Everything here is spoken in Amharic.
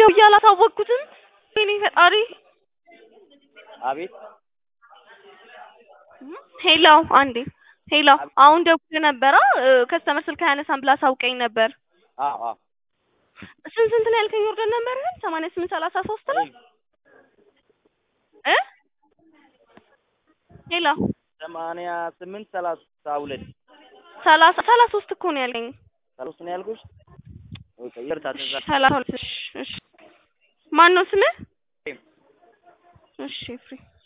ደውዬ አላሳወቅኩትም። ወይኔ ፈጣሪ። አቤት ሄሎ አንዴ ሄሎ፣ አሁን ደውዬ ነበረ ከስተመር ስልክ አያነሳም ብላ አሳውቀኝ ነበር። አዎ አዎ ስንት ስንት ነው ያልከኝ? ወርደን ነበር ሰማንያ ስምንት ሰላሳ ሶስት ላይ እ ሄሎ ሰማንያ ስምንት ሰላሳ ሁለት ሰላሳ ሰላሳ ሶስት እኮ ነው ያልከኝ። ሰላሳ ነው ያልኩሽ። ኦኬ ይቅርታ ተዛ ሰላሳ ሁለት እሺ እሺ። ማን ነው ስምህ? እሺ ፍሬ